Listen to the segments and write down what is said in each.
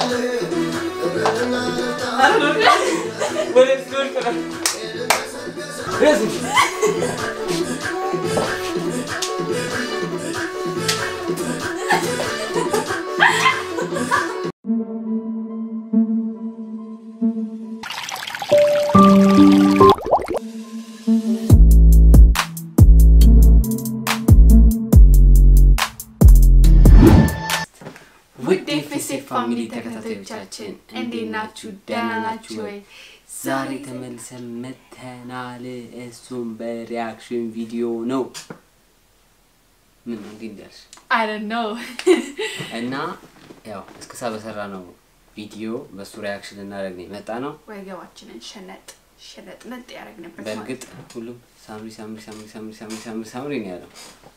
ውድ ኤፍኤስኤፍ ፋሚሊ ተከታታዮቻችን እንዴት ናችሁ? ደህና ናችሁ ወይ? ዛሬ ተመልሰን መተናል። እሱም በሪያክሽን ቪዲዮ ነው። ምን ነው እንዲህ እንዳልሽ አይ ዶንት ኖ እና ያው እስከሳ በሰራ ነው ቪዲዮ በሱ ሪያክሽን ልናደርግ ነው የመጣ ነው። ወገባችንን ሸነጥ ሸነጥ ነጥ ያደረግንበት በእርግጥ ሁሉም ሳምሪ ሳምሪ ሳምሪ ሳምሪ ሳምሪ ሳምሪ ሳምሪ ነው ያለው።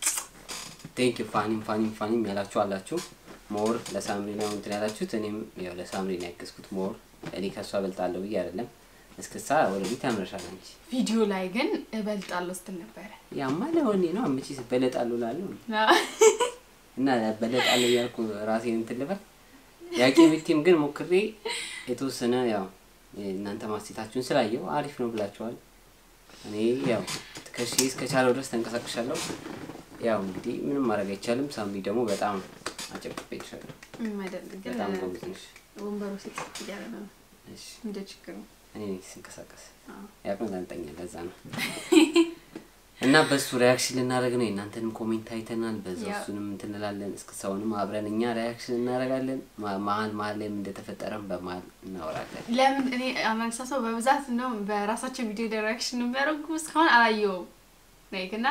ቴንክ ዩ ፋኒም ፋኒም ፋኒም ያላችሁ አላችሁ። ሞር ለሳምሪ ነው እንትን ያላችሁት። እኔም ያው ለሳምሪ ነው ያገዝኩት። ሞር እኔ ከእሷ እበልጣለሁ ብዬ አይደለም። እስክሳ ወደፊት ያምረሻል አንቺ። ቪዲዮ ላይ ግን እበልጣለሁ ስትል ነበረ። ያማ ለወኔ ነው አመቺ በለጣለሁ ላለሁ እና በለጣለሁ እያልኩ ራሴን እንትን ልበል። ያቄ ቤቴም ግን ሞክሬ የተወሰነ ያው እናንተ ማስቴታችሁን ስላየው አሪፍ ነው ብላችኋል። እኔ ያው ከሺ እስከቻለው ድረስ ተንቀሳቅሻለሁ። ያው እንግዲህ ምንም ማድረግ አይቻልም። ሳምሪ ደግሞ በጣም አጨብጭቤልሻለሁ። ምንም አይደለም ግን በጣም ጎበዝ ነሽ። ወንበሩ ሴት እያለ ነው እሺ እንደ ችግሩ እኔ ነኝ ስንቀሳቀስ አዎ። ያቅምጠንጠኛል። ለዛ ነው እና በሱ ሪያክሽን ልናደርግ ነው። የእናንተንም ኮሜንት አይተናል። በዛ ያ። እሱንም እንትን እንላለን። እስከ ሰውንም አብረን እኛ ሪያክሽን እናደርጋለን። ማ- መሀል መሀል ላይም እንደተፈጠረም በመሀል እናወራለን። ለምን እኔ አመልሳ ሰው በብዛት ነው በራሳቸው ቪዲዮ ሪያክሽን የሚያደርጉ እስካሁን አላየውም። ላይክ እና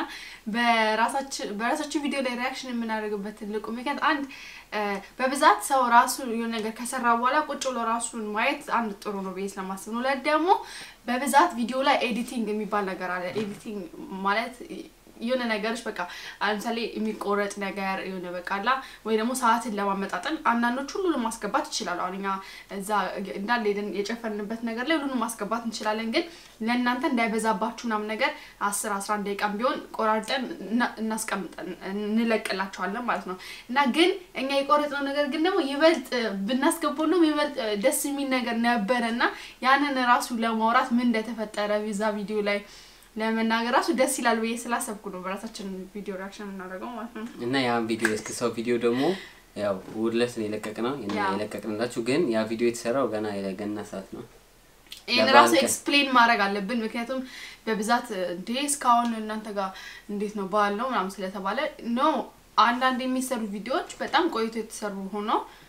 በራሳችን በራሳችን ቪዲዮ ላይ ሪያክሽን የምናደርግበት ትልቁ ምክንያት አንድ እ፣ በብዛት ሰው ራሱ የሆነ ነገር ከሰራ በኋላ ቁጭ ብሎ ራሱን ማየት አንድ ጥሩ ነው ብዬ ስለማስብ ነው። ሁለት ደግሞ በብዛት ቪዲዮ ላይ ኤዲቲንግ የሚባል ነገር አለ። ኤዲቲንግ ማለት የሆነ ነገሮች በቃ ለምሳሌ የሚቆረጥ ነገር የሆነ በቃ አላ ወይ ደግሞ ሰዓትን ለማመጣጠን አንዳንዶች ሁሉንም ማስገባት ይችላሉ። አሁን እኛ እዛ እንዳለ ሄደን የጨፈንበት ነገር ላይ ሁሉንም ማስገባት እንችላለን። ግን ለእናንተ እንዳይበዛባችሁ ምናምን ነገር አስር አስራ አንድ ደቂቃም ቢሆን ቆራርጠን እና- እናስቀምጠን እንለቅላቸዋለን ማለት ነው እና ግን እኛ የቆረጥነው ነገር ግን ደግሞ ይበልጥ ብናስገባው ነው ይበልጥ ደስ የሚል ነገር ነበረ እና ያንን ራሱ ለማውራት ምን እንደተፈጠረ ዛ ቪዲዮ ላይ ለመናገር ራሱ ደስ ይላል ብዬ ስላሰብኩ ነው በራሳችን ቪዲዮ ሪያክሽን የምናደርገው ማለት ነው። እና ያን ቪዲዮ እስከ ሰው ቪዲዮ ደግሞ ያው እሑድ ዕለት ነው የለቀቅነው ያ። የለቀቅንላችሁ። ግን ያ ቪዲዮ የተሰራው ገና የገና ሰዓት ነው። ይህን ለበዓል ራሱ ቀን። ኤክስፕሌን ማድረግ አለብን። ምክንያቱም በብዛት እንዴ እስካሁን እናንተ ጋር እንዴት ነው በዓል ነው ምናምን ስለተባለ ኖ አንዳንድ የሚሰሩ ቪዲዮዎች በጣም ቆይቶ የተሰሩ ሆኖ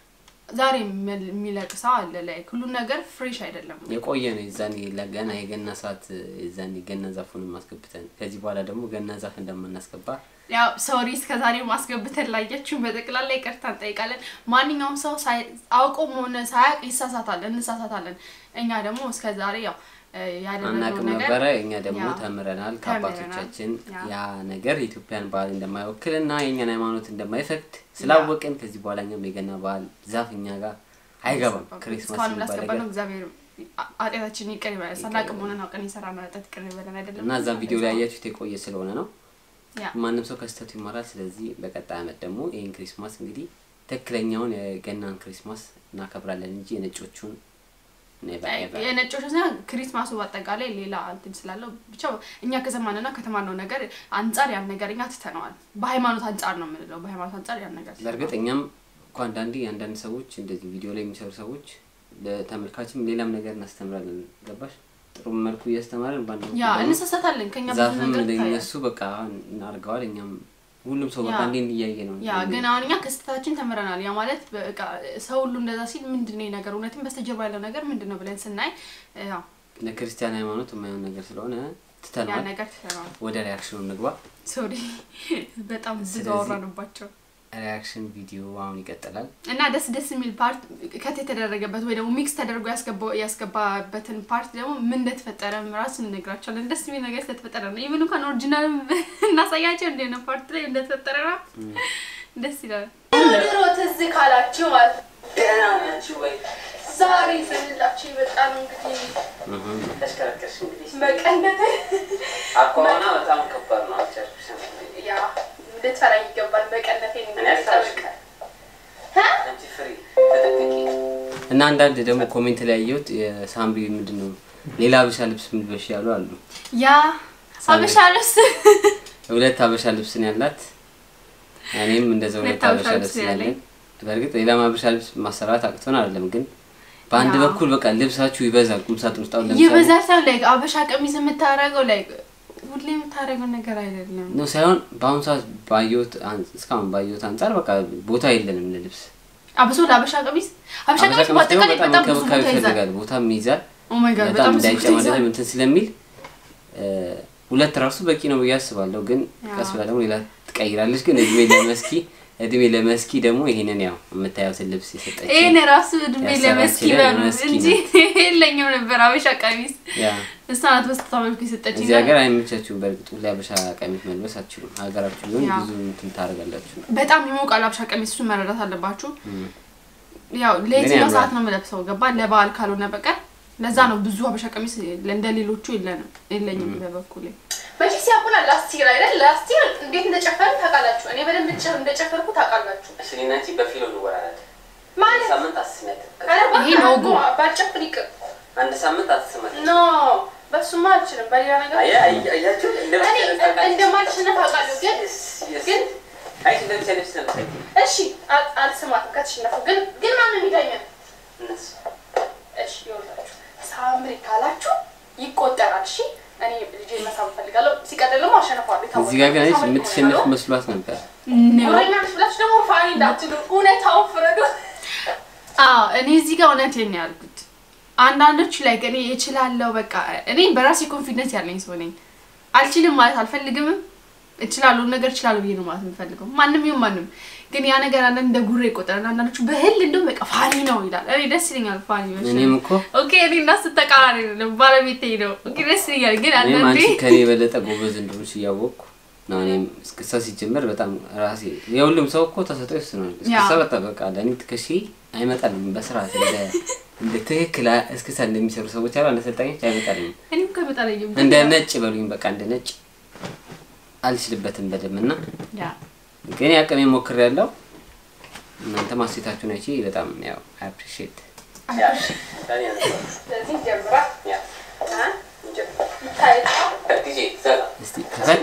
ዛሬ የሚል- የሚለቅ ሰው አለ ላይ ሁሉም ነገር ፍሬሽ አይደለም። የቆየ ነው የዛኔ ለገና የገና ሰዓት የዛኔ ገና ዛፉንም ማስገብተን ከዚህ በኋላ ደግሞ ገና ዛፍ እንደማናስገባ ያው ሶሪ እስከዛሬ ማስገብተን ላያችሁን በጠቅላላ ይቅርታ እንጠይቃለን። ማንኛውም ሰው ሳይ- አውቆም ሆነ ሳያውቅ ይሳሳታል፣ እንሳሳታለን። እኛ ደግሞ እስከዛሬ ያው እ፣ ያደረግነው አናቅም ነገር ነበረ። እኛ ደግሞ ያ፣ ተምረናል ተምረናል። ከአባቶቻችን ያ። ያ ነገር የኢትዮጵያን ባህል እንደማይወክል እና የእኛን ሃይማኖት እንደማይፈቅድ ስላወቅን ከዚህ በኋላ እኛም የገና ባህል ዛፍ እኛ ጋር አይገባም። ክሪስማስ እስካሁን የሚባል ላስገባ ነገር ነው። እግዚአብሔር አ- ኃጢአታችን ይቅር ይበላል። ሳናቅም ሆነን አውቀን የሰራነው ኃጢአት ይቅር ይበላል አይደለም እና እዛም ቪዲዮ ላይ ያያችሁት የቆየ ስለሆነ ነው። ያ ማንም ሰው ከስተቱ ይማራል። ስለዚህ በቀጣይ አመት ደግሞ ይህን ክሪስማስ እንግዲህ ትክክለኛውን የገናን ክሪስማስ እናከብራለን እንጂ የነጮቹን never ever። የነጮች ሳይሆን ክሪስማሱ በአጠቃላይ ሌላ እንትን ስላለው ብቻ እኛ ከሰማንና ከተማነው ነገር አንጻር ያን ነገር እኛ ትተነዋል። በሃይማኖት አንጻር ነው የምንለው። በሃይማኖት አንጻር ያን ነገር በእርግጥ እኛም እኮ አንዳንዴ አንዳንድ ሰዎች እንደዚህ ቪዲዮ ላይ የሚሰሩ ሰዎች ለተመልካችም ሌላም ነገር እናስተምራለን። ገባሽ? ጥሩ መልኩ እያስተማረን በአንድ በኩል ያ ደግሞ እንሰሰታለን ከኛ ብዙ ዛፍም ነገር ይታያል። ለእነሱ በቃ እናርገዋል። እኛም ሁሉም ሰው በቃ ያ። እንዴ እያየ ነው። ያ ግን አሁን እኛ ከስህተታችን ተምረናል። ያ ማለት በቃ ሰው ሁሉ እንደዛ ሲል ምንድን ነው ይሄ ነገር እውነትም በስተጀርባ ያለው ነገር ምንድን ነው ብለን ስናይ ያው ለክርስቲያን ሃይማኖት የማይሆን ነገር ስለሆነ ያ ትተነዋል። ነገር ትተነዋል። ወደ ሪያክሽኑ እንግባ። ሶሪ በጣም ብዙ ስለዚህ- አወራንባቸው ሪያክሽን ቪዲዮ አሁን ይቀጥላል። እና ደስ ደስ የሚል ፓርት ከት የተደረገበት ወይ ደግሞ ሚክስ ተደርጎ ያስገባው ያስገባበትን ፓርት ደግሞ ምን እንደተፈጠረ ራሱ እንነግራቸዋለን። ደስ የሚል ነገር ስለተፈጠረ ነው። ኢቨን እንኳን ኦሪጂናል እናሳያቸው እንደ ነው ፓርት ላይ እንደተፈጠረ ነው። ደስ ይላል። ድሮ ትዝ ካላችሁ ማለት ደህና ናችሁ ወይ? ዛሬ ስንላችሁ በጣም እንግዲህ ተሽከረከርሽ እንግዲህ መቀነት አኳኋና በጣም ከባድ ነው። አልቻልኩሽም። ያ ልትፈራኝ ይገባል። መቀነቴ እኔ አልፈራሽም። አንቺ ፍሪ ተጠንቀቂ። እና አንዳንድ ደግሞ ኮሜንት ላይ ያየሁት የሳምሪ ምንድን ነው ሌላ ሀበሻ ልብስ ምልበሽ ያሉ አሉ። ያ ሀበሻ ልብስ ሁለት ሀበሻ ልብስ ነው ያላት። እኔም እንደዛ ሁለት ሁለት ሀበሻ ሀበሻ ልብስ ልብስ ነው ያለኝ። ያለኝ። በእርግጥ ሌላም ሀበሻ ልብስ ማሰራት አቅቶን አይደለም፣ ግን በአንድ ያ። በኩል በቃ ልብሳችሁ ይበዛል። ቁምሳጥን ውስጥ አሁን ለምሳሌ ይበዛል ሳይሆን ላይ አበሻ ቀሚስ የምታረገው ላይ ሁሌ የምታረገው ነገር አይደለም። ነው ሳይሆን በአሁኑ ሰዓት ባየሁት አን- እስካሁን ባየሁት አንጻር በቃ ቦታ የለንም ለልብስ። አብሶ ለአበሻ ቀሚስ አበሻ ሀበሻ ቀሚስ ቀሚስ ደግሞ በአጠቃላይ በጣም በጣም ብዙ እንክብካቤ ቦታ ይዛል። ይፈልጋል፣ ቦታም ይይዛል። ኦ ማይ ጋድ በጣም በጣም ብዙ ቦታ እንዳይጨማደድ ይዛል። እንትን ስለሚል እ፣ ሁለት ራሱ በቂ ነው ብዬ አስባለሁ። ግን ያ። ቀስ ብላ ደግሞ ሌላ ትቀይራለች። ግን እድሜ ለመስኪ እድሜ ለመስኪ ደግሞ ይሄንን ያው የምታዩትን ልብስ የሰጠች ይሄን ራሱ እድሜ ያሰራችልን ለመስኪ በሉ መስኪ እንጂ የለኝም ነበር አበሻ ቀሚስ። ያ እሷ ናት በስታ መልኩ የሰጠችኝ። እዚህ ሀገር አይመቻችሁም። በእርግጥ ሁሌ ሀበሻ ቀሚስ መልበስ አትችሉም። ሀገራችሁ ቢሆን ያ። ብዙ እንትን ታደርጋላችሁ። በጣም ይሞቃል አበሻ ቀሚስ፣ እሱን መረዳት አለባችሁ። እም። ያው ለየትኛው ያምራል። ሰዓት ነው የምለብሰው ገባ ለበዓል ካልሆነ በቀር ለዛ ነው ብዙ ሀበሻ ቀሚስ እንደ ሌሎቹ የለንም የለኝም በበኩሌ መቼስ ያውቁናል። ላስቲር አይደል? ላስቲር እንዴት እንደጨፈርን ታውቃላችሁ። እኔ በደንብ ጨ- እንደጨፈርኩ ታውቃላችሁ። እኔና አንቺ በፊሎ እንወራለን። ማለት ሳምንት አትስሚያት። ኧረ እባክህ ይሄ ነው አድርጎ ባልጨፍር ይቅር። አንድ ሳምንት አትስማት። ኖ በሱማ አልችልም። በሌላ ነገር አያ አያችሁ እኔ እንደማልሸነፍ አውቃለሁ። ግን ግን አይ እንደምትሰለፍ ስለምታይ እሺ አል- አልስማትም ከተሸነፉ። ግን ግን ማንም ይዳኛል። እነሱ እሺ ይኸውላችሁ ሳምሪ ካላችሁ ይቆጠራል። እሺ እኔ ልጄ መሳብ እፈልጋለሁ። ሲቀጥል ደግሞ አሸነፋለሁ። የታወቀ እዚህ ጋር ግን አይሽ ሳምሪ የምትሸንፍ እሆናለሁ። መስሏት ነበር። ወሬኛ ነሽ ብላችሁ ደግሞ ፋኒ እንዳትሉ እውነታውን ፍረዱ። አዎ እኔ እዚህ ጋር እውነቴን ነው ያልኩት። አንዳንዶች ላይ እኔ እችላለሁ በቃ እኔ በራሴ ኮንፊደንስ ያለኝ ሰው ነኝ። አልችልም ማለት አልፈልግምም። እችላለሁ ነገር እችላለሁ ብዬ ነው ማለት የምፈልገው። ማንም ይሁን ማንም ግን ያ ነገር አንዳንድ እንደ ጉሬ ይቆጠራል። አንዳንዶቹ በህል እንደውም በቃ ፋኒ ነው ይላል። እኔ ደስ ይለኛል ፋኒ መሸነፍ። እኔም እኮ ኦኬ እኔ እና እሱ ተቃራኒ ነው። ባለቤቴ ነው። ኦኬ ደስ ይለኛል ግን እኔም አንዳንዴ አንቺ ከኔ የበለጠ ጎበዝ እንደሆንሽ እያወቅኩ ነው። እኔም እስክስታ ሲጀመር በጣም ራሴ የሁሉም ሰው እኮ ተሰጥኦ ይወስናል። እስክስታ ያ። በጣም በቃ ለእኔ ትከሺ አይመጣልም በስርዓት እንደ እንደ ትክክል እስክስታ እንደሚሰሩ ሰዎች አሉ እንደ ሰልጣኞች አይመጣልም። እኔም ከመጣለኝም እንደ ነጭ በሉኝ በቃ እንደ ነጭ አልችልበትም በደንብ እና ያ ግን ያቅሜ ሞክር ያለው እናንተ ማስቴታችሁን አይቼ በጣም ያው አፕሪሺየት ያ ዳኒ ያነሳ ስለዚህ እንጀምራ። ያ አ? እንጀምር። ይታያል። ዲጄ ዘጋ እስቲ ክፈት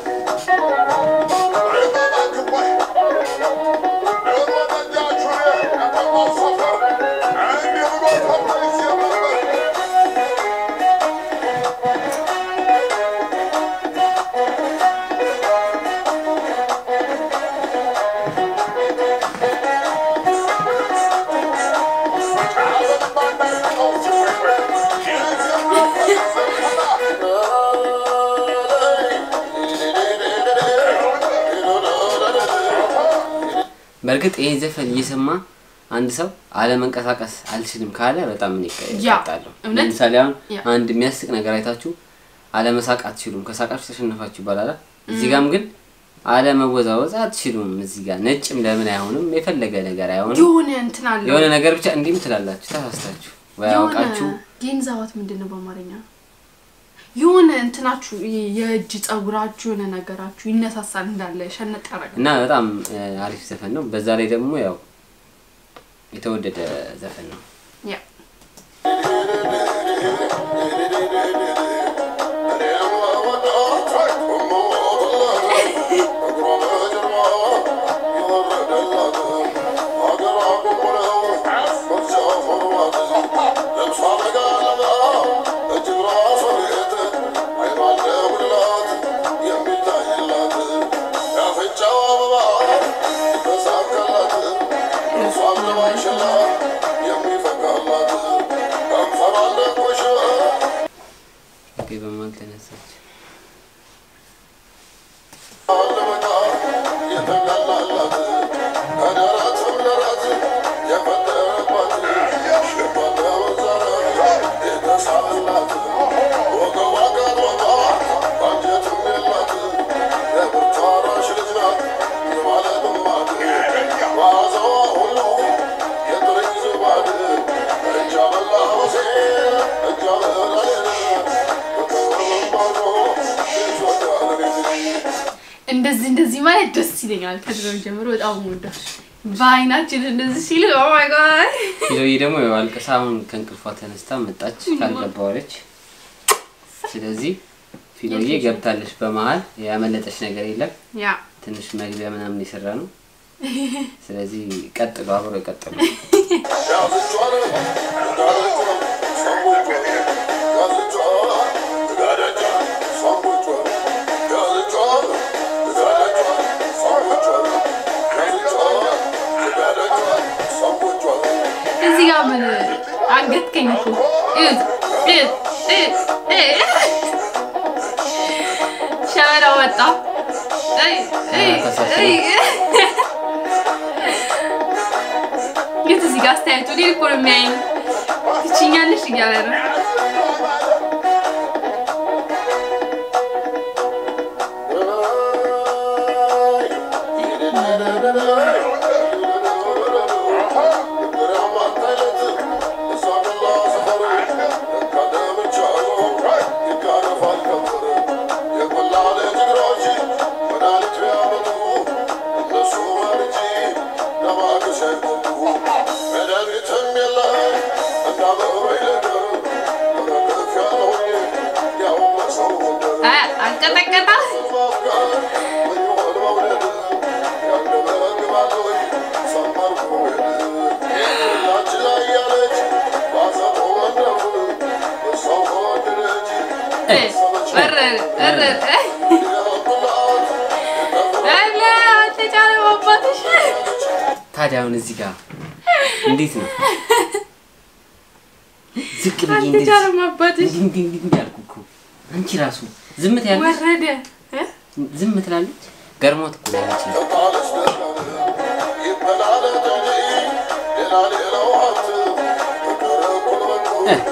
በእርግጥ ይሄን ዘፈን እየሰማ አንድ ሰው አለመንቀሳቀስ አልችልም ካለ በጣም ምን ያ፣ ይቀጣለሁ። እውነት? ለምሳሌ አሁን ያ። አንድ የሚያስቅ ነገር አይታችሁ አለመሳቅ አትችሉም፣ ከሳቃችሁ ተሸነፋችሁ ይባላል። እዚህ ጋም ግን አለመወዛወዝ አትችሉም። እዚህ ጋር ነጭም ለምን አይሆንም? የፈለገ ነገር አይሆንም። የሆነ እንትን አለው የሆነ ነገር ብቻ እንዲህም ትላላችሁ፣ ተሳስታችሁ ወይ አውቃችሁ ጌንዛዋት ምንድን ነው በአማርኛ? የሆነ እንትናችሁ ይሄ የእጅ ጸጉራችሁ የሆነ ነገራችሁ ይነሳሳል እንዳለ ሸነጥ ያደርጋል። እና በጣም እ፣ አሪፍ ዘፈን ነው። በዛ ላይ ደግሞ ያው የተወደደ ዘፈን ነው። ያ ኦኬ፣ በመሀል ተነሳች። እንደዚህ እንደዚህ ማለት ደስ ይለኛል። ከድሮ ጀምሮ በጣም ወደ በአይናችን እንደዚህ ሲል ኦ ማይ ጋድ ፊሎዬ ደግሞ ያው አልቅሳ አሁን ከእንቅልፏ ተነስታ መጣች ካልገባዋለች። ስለዚህ ፊሎዬ ገብታለች። በመሀል ያመለጠች ነገር የለም። ያ ትንሽ መግቢያ ምናምን የሰራ ነው። ስለዚህ ቀጥሉ፣ አብሮ ይቀጥሉ። እዚህ ጋር ምን አንገትከኝ እኮ እዩት፣ እዩት፣ እዩት፣ እዩት። ሸበላ ወጣ። እይ፣ እይ፣ እይ። የት እዚህ ጋር አስተያየቱ እኔን እኮ ነው የሚያየኝ። ትችኛለሽ እያለ ነው። አ አንቀጠቀጣ እይ፣ ወረደ፣ ወረደ። አለ አልተቻለም አባትሽ። ታዲያ አሁን እዚህ ጋር እንዴት ነው ዝቅ ብዬ እንደዚህ አልተቻለም አባትሽ። እንዲህ እንዲህ እንዲህ እንዲህ አልኩ እኮ። አንቺ ራሱ ዝም ትያለሽ፣ ወረደ እ? ዝም ትላለች። ገርሞት እኮ ነው ያለችኝ። እ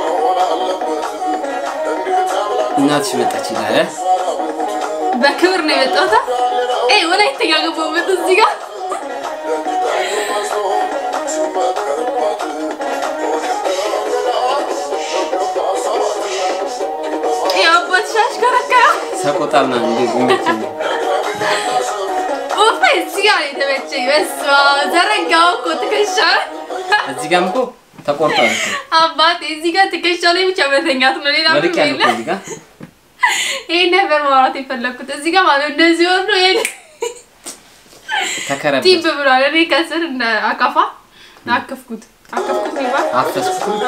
እናትሽ መጣች ይላል እ? በክብር ነው የመጣሁት። ኤ ወላይተኛ ገባሁበት እዚህ ጋር የአባትሽ አሽከረከረ ሰቆጣ ምናምን እንደ ጉሜችን ኡፍ እዚህ ጋር ነው የተመቸኝ። በስመ አብ ዘረጋው እኮ ትከሻ እዚህ ጋርም እኮ ተቆርጧል እኮ አባቴ እዚህ ጋር ትከሻ ላይ ብቻ መተኛት ነው። ሌላ ወድቅ ምንም ያለ እኮ የለም። እዚህ ጋር ይሄን ነበር ማውራት የፈለኩት። እዚህ ጋር ማለት እንደዚህ ወርዶ ይሄን ተከረበት ቲብ ብሏል። እኔ ከስር እንደ አካፋ አከፍኩት አከፍኩት ይባል አፈስኩት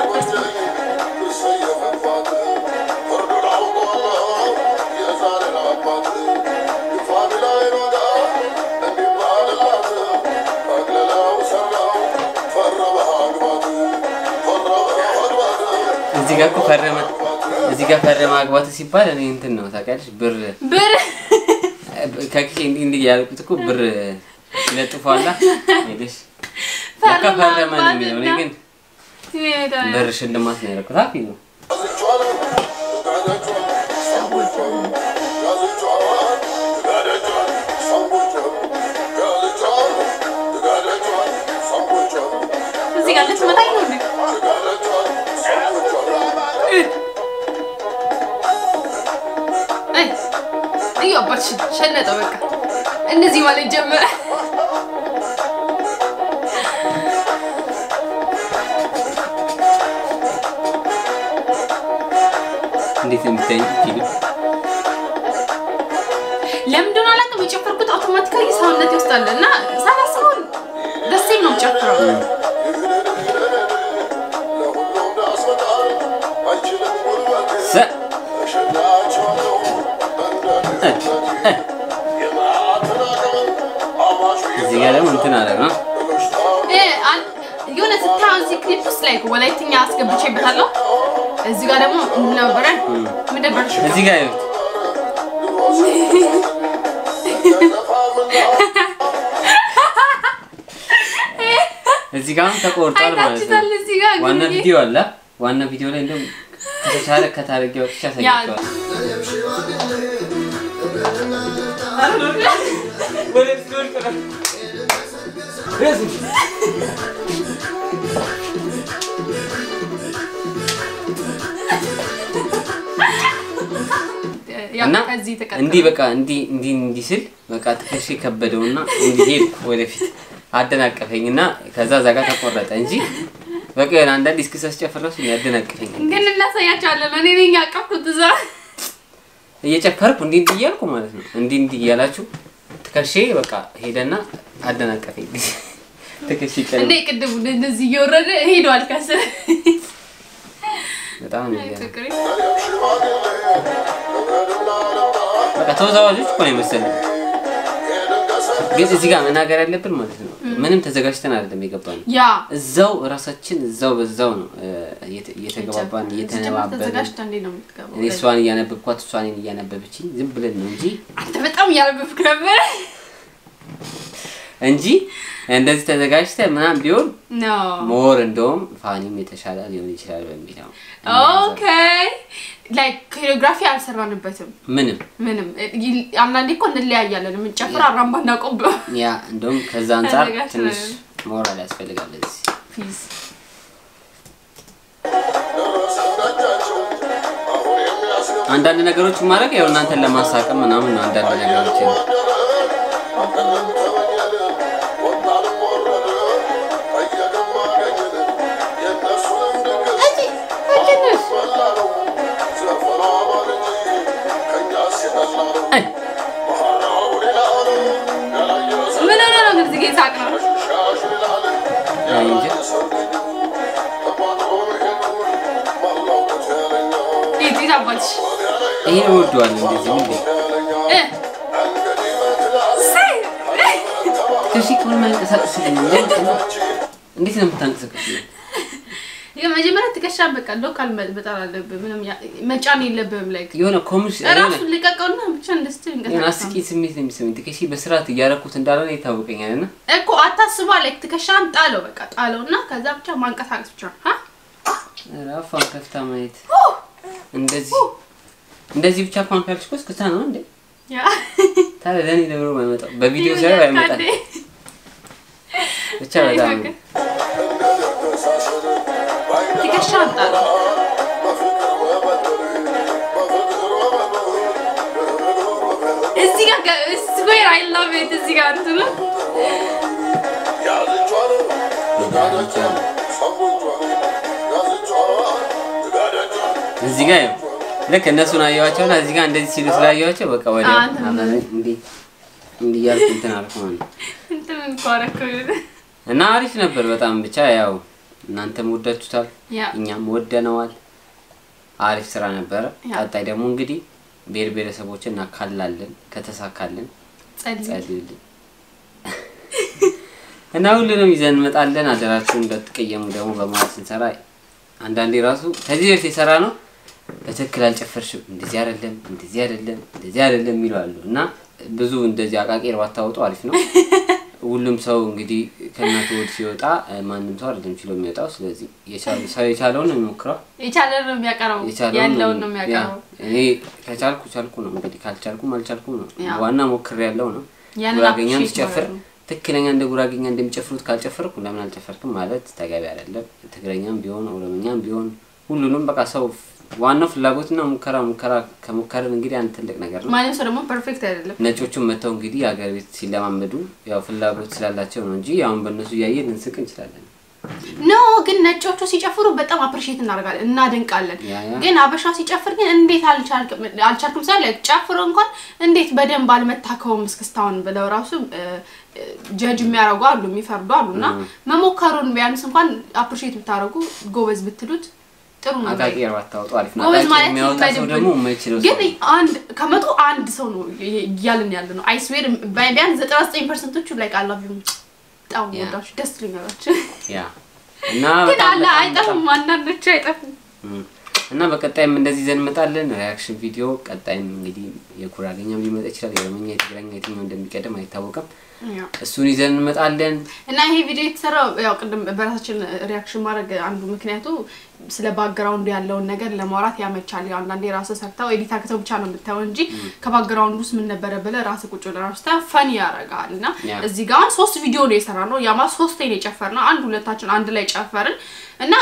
እዚህ ጋር እኮ ፈረመ እዚህ ጋር ፈረመ አግባት ሲባል እኔ እንትን ነው ታውቂያለሽ ብር ብር ከኪሴ እንዲህ እንዲህ ያልኩት እኮ ብር ይለጥፏላ ሄደሽ ለካ ፈረመ ፈረመ ነው አግባት የሚለው እኔ እና- ግን ብር ሽልማት ነው ያደረኩት አፊ ነው እዚህ ጋር ልትመታኝ ነው እንዴ? አይ እዩ አባትሽ ሸነጠው በቃ እንደዚህ ማለት ጀመረ። እንዴት የሚታይ ፊልም ለምን እንደሆነ አላውቅም። የጨፈርኩት አውቶማቲካሊ ሰውነቴ ውስጥ አለ እና ሳላስበው ደሴም ነው ጨፍረው ሰ እዚህ ጋር ደግሞ እንትን አለ ነው የሆነ ስታየው እዚህ ክሊፕ ውስጥ ላይ ወላይትኛ አስገብቼበታለሁ። እዚህ ጋር ደግሞ ምን ነበረ ምን ነበር? እዚህ ጋር ይኸውት እዚህ ጋር አሁን ተቆርጧል ማለት ነው። አይታችሁታል? እዚህ ጋር ዋና ግን ቪዲዮ አለ። ዋና ቪዲዮ ላይ እንደውም ከተቻለ ከታረጊ ወጥቼ ያሳያቸዋል። ያው እና ከዚህ ተቀጥሎ እንዲህ በቃ እንዲህ እንዲህ እንዲህ ስል በቃ ትከሻ ከበደውና እንዲህ ሄድኩ ወደፊት። አደናቀፈኝ እና ከዛ እዛ ጋር ተቆረጠ እንጂ በቃ የሆነ አንዳንድ እስኪ ሳስጨፍር እራሱ ያደናቅፈኝ ግን እናሳያቸዋለን። እኔ ነኝ ያቀፍኩት እዛ እየጨፈርኩ እንዲህ እንዲህ እያልኩ ማለት ነው እንዲህ እንዲህ እያላችሁ ትከሼ በቃ ሄደና አደናቀፈኝ። ትከሼ ቀን እንዴ ቅድሙ እንደዚህ እየወረደ ሄዷል ከስር በጣም ነው የሚገርመው። ፍቅሬ በቃ ተወዛዋዦች እኮ ነው የመሰለኝ። ግን እዚህ ጋር መናገር ያለብን ማለት ነው ምንም ተዘጋጅተን አይደለም የገባነው። ያ እዛው ራሳችን እዛው በዛው ነው እ፣ እየተ- እየተገባባን እየተነባበርን ተዘጋጅታ እንዴ ነው የምትገባው? እኔ እሷን እያነበብኳት እሷ እኔን እያነበበችኝ ዝም ብለን ነው እንጂ አንተ በጣም እያነበብክ ነበር። እንጂ እንደዚህ ተዘጋጅተ ምናምን ቢሆን ኖ ሞር እንደውም ፋኒም የተሻለ ሊሆን ይችላል በሚል ነው። ኦኬ ላይክ ኮሪዮግራፊ አልሰራንበትም ምንም ምንም ይ- አንዳንዴ እኮ እንለያያለን የምንጨፍር አራምባ እናቆም ያ እንደውም ከዛ አንጻር ተዘጋጅተን ትንሽ ሞራል ያስፈልጋል እዚህ ፕሊዝ አንዳንድ ነገሮችን ማድረግ ያው እናንተን ለማሳቀም ምናምን ነው። አንዳንድ ነገሮች ምን ሆነ ነው ግን እዚህ ሳቅ ነው እንጂ ዴት አባትሽ ይሄ እወደዋለሁ። እንደዚህ ሁሌ እ ሳይ ከዚህ ከሆነ መንቀሳቀስ እንዴት ነው የምታንቀሳቀስ? የመጀመሪያ ትከሻን በቃ ሎካል መጣል አለብህ ምንም ያ- መጫን የለብህም ላይክ የሆነ ኮሚሽ የሆነ ራሱን ልቀቀውና ብቻ እንደስትል የሆነ እንቀሳቀስ አስቂኝ ስሜት ነው የሚሰማኝ። ትከሺ በስርዓት እያደረኩት እንዳልሆነ ይታወቀኛል እና እኮ አታስባ ላይክ ትከሻን ጣለው በቃ ጣለው እና ከዛ ብቻ ማንቀሳቀስ ብቻ ሀ ኧረ አፏን ከፍታ ማየት እንደዚህ እንደዚህ ብቻ እንኳን ካልሽ እኮ እስክታ ነው እንዴ? ያ ታዲያ ለእኔ ለብሮ አይመጣም። በቪዲዮ ሳይሆን አይመጣም። ብቻ በጣም ትከሻን ጣለው እዚህ ጋር ስዌር አይ ላቭ ኢት እዚህ ጋር እንትኑ እዚህ ጋር ያው ልክ እነሱን አየኋቸውና እዚህ ጋር እንደዚህ ሲሉ ስላየኋቸው በቃ ወዲያው አንተ ምን- አብረን እንዲህ እንዲህ እያልኩ እንትን አልኩ ማለት ነው። እንትን እኮ አደረከው እና አሪፍ ነበር በጣም ብቻ ያው እናንተም ወዳችሁታል፣ ያ እኛም ወደነዋል። አሪፍ ስራ ነበረ። ያ። ቀጣይ ደግሞ እንግዲህ ብሔር ብሔረሰቦችን እናካላለን ከተሳካልን ጸልይ ጸልዩልን እና ሁሉንም ይዘን እንመጣለን። አደራችሁን እንዳትቀየሙ ደግሞ በማለት ስንሰራ አንዳንዴ ራሱ ከዚህ በፊት የሰራ ነው በትክክል አልጨፈርሽም፣ እንደዚህ አይደለም፣ እንደዚህ አይደለም፣ እንደዚህ አይደለም የሚሉ አሉ እና ብዙ እንደዚህ አቃቄር ባታወጡ አሪፍ ነው። ሁሉም ሰው እንግዲህ ከእናቱ ወድ ሲወጣ እ፣ ማንም ሰው አይደለም ችሎ የሚወጣው። ስለዚህ የቻለ- ሰው የቻለውን ነው የሚሞክረው የቻለ ነው የሚያቀርበው የቻለውን ያለውን ነው የሚያቀርበው ያ፣ እኔ ከቻልኩ ቻልኩ ነው እንግዲህ ካልቻልኩም አልቻልኩም ነው። ያ። ዋና ሞክር ያለው ነው። ያንን ጉራጌኛም appreciate ስጨፍር ማድረግ ነው። ትክክለኛ እንደ ጉራጌኛ እንደሚጨፍሩት ካልጨፈርኩ ለምን አልጨፈርክም ማለት ተገቢ አይደለም። ትግረኛም ቢሆን ኦሮምኛም ቢሆን ሁሉንም በቃ ሰው ዋናው ፍላጎትና ሙከራ ሙከራ ከሞከርን እንግዲህ አንድ ትልቅ ነገር ነው። ማንም ሰው ደግሞ ፐርፌክት አይደለም ነጮቹም መጥተው እንግዲህ ሀገር ቤት ሲለማመዱ ያው ፍላጎት ስላላቸው ነው እንጂ አሁን በእነሱ እያየን ልንስቅ እንችላለን። ኖ ግን ነጮቹ ሲጨፍሩ በጣም አፕሪሼት እናደርጋለን እናደንቃለን ያ ያ ግን አበሻ ሲጨፍር ግን እንዴት አልቻልክም አልቻልኩም ሳለ ጨፍሮ እንኳን እንዴት በደንብ አልመታከውም እስክስታውን ብለው ራሱ ጀጅ የሚያደርጉ አሉ የሚፈርዱ አሉ እና መሞከሩን ቢያንስ እንኳን አፕሪሼት ብታደርጉ ጎበዝ ብትሉት ጥሩ ነው አቃቂር ባታወጡ አሪፍ ነው። ጎበዝ አቃቂር ማለት የሚያወጣ ሰው ይመድብል። ደግሞ የማይችለው ሰው ግን ነው። አንድ ከመቶ አንድ ሰው ነው እያልን ያለ ነው አይስዌር ቢያንስ ዘጠና ዘጠኝ ፐርሰንቶቹ ላይ ቃላቪ በጣም ያ። ወዳችሁ ደስ ልኛላችሁ ያ እና ግን በጣም አለ በጣም አይጠፉም አንዳንዶቹ አይጠፉም እም። እና በቀጣይም እንደዚህ ይዘን እንመጣለን። ሪያክሽን ቪዲዮ ቀጣይም እንግዲህ የጉራጌኛም ሊመጣ ይችላል። የኦሮምኛ፣ የትግረኛ የትኛው እንደሚቀድም አይታወቅም። ያው እሱን ይዘን እንመጣለን። እና ይሄ ቪዲዮ የተሰራው ያው ቅድም በራሳችን ሪያክሽን ማድረግ አንዱ ምክንያቱ ስለ ባክግራውንዱ ያለውን ነገር ለማውራት ያመቻል። ያው አንዳንዴ ራስህ ሰርተው ኤዲት አድርገው ብቻ ነው የምታየው እንጂ ከባክግራውንዱ ውስጥ ምን ነበረ ብለህ ራስህ ቁጭ ብለህ ራስህ ስታየው ፈን ያደርጋል። እና ያ። እዚህ ጋር አሁን ሶስት ቪዲዮ ነው የሰራ ነው ያማ ሶስቴ ነው የጨፈርነው። አንድ ሁለታችን አንድ ላይ ጨፈርን እና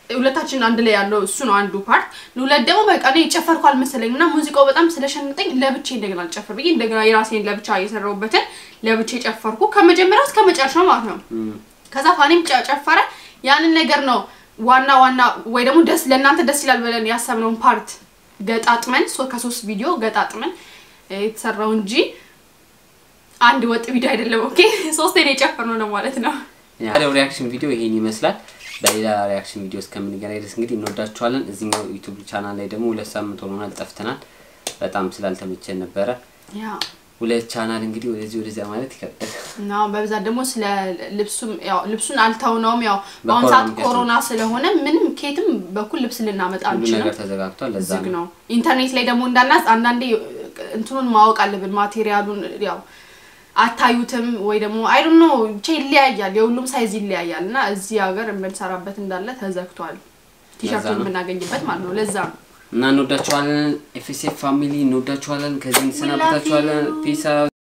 ሁለታችን አንድ ላይ ያለው እሱ ነው አንዱ ፓርት። ሁለት ደግሞ በቃ እኔ ጨፈርኩ አልመሰለኝም እና ሙዚቃው በጣም ስለሸነጠኝ ለብቻ እንደገና ልጨፍር ብዬ እንደገና የራሴን ለብቻ የሰራሁበትን ለብቻ ጨፈርኩ ከመጀመሪያው እስከ መጨረሻው ማለት ነው። ከዛ ፋኒም ጨ- ጨፈረ። ያንን ነገር ነው ዋና ዋና ወይ ደግሞ ደስ ለእናንተ ደስ ይላል ብለን ያሰብነውን ፓርት ገጣጥመን ሶ- ከሶስት ቪዲዮ ገጣጥመን እ፣ የተሰራው እንጂ አንድ ወጥ ቪዲዮ አይደለም። ኦኬ ሶስቴ ነው የጨፈርነው ነው ማለት ነው። ያለው ሪያክሽን ቪዲዮ ይሄን ይመስላል። በሌላ ሪያክሽን ቪዲዮ እስከምንገናኝ ድረስ እንግዲህ እንወዳችኋለን። እዚህኛው ዩቱብ ቻናል ላይ ደግሞ ሁለት ሳምንት ሆኖናል ጠፍተናል። በጣም ስላልተመቸን ነበረ። ያ ሁለት ቻናል እንግዲህ ወደዚህ ወደዚያ ማለት ይከብዳል። እና በብዛት ደግሞ ስለ ልብሱም ያው ልብሱን አልተውነውም። ያው በአሁኑ በኮሮና ሰዓት ምክንያት ኮሮና ስለሆነ ምንም ኬትም በኩል ልብስ ልናመጣ ሁሉ አንችልም። ነገር ተዘጋግቷል። ለዛ ዝግ ነው ነው። ኢንተርኔት ላይ ደግሞ እንዳናዝ አንዳንዴ እንትኑን ማወቅ አለብን። ማቴሪያሉን ያው አታዩትም ወይ ደግሞ አይ ዶንት ኖ ብቻ ይለያያል። የሁሉም ሳይዝ ይለያያል እና እዚህ ሀገር የምንሰራበት እንዳለ ተዘግቷል። ቲሸርቱን ነው። የምናገኝበት ማለት ነው። ለዛ ነው። እና እንወዳችኋለን። ኤፍኤስኤፍ ፋሚሊ እንወዳችኋለን። ከዚህ እንሰናበታችኋለን። ፒስ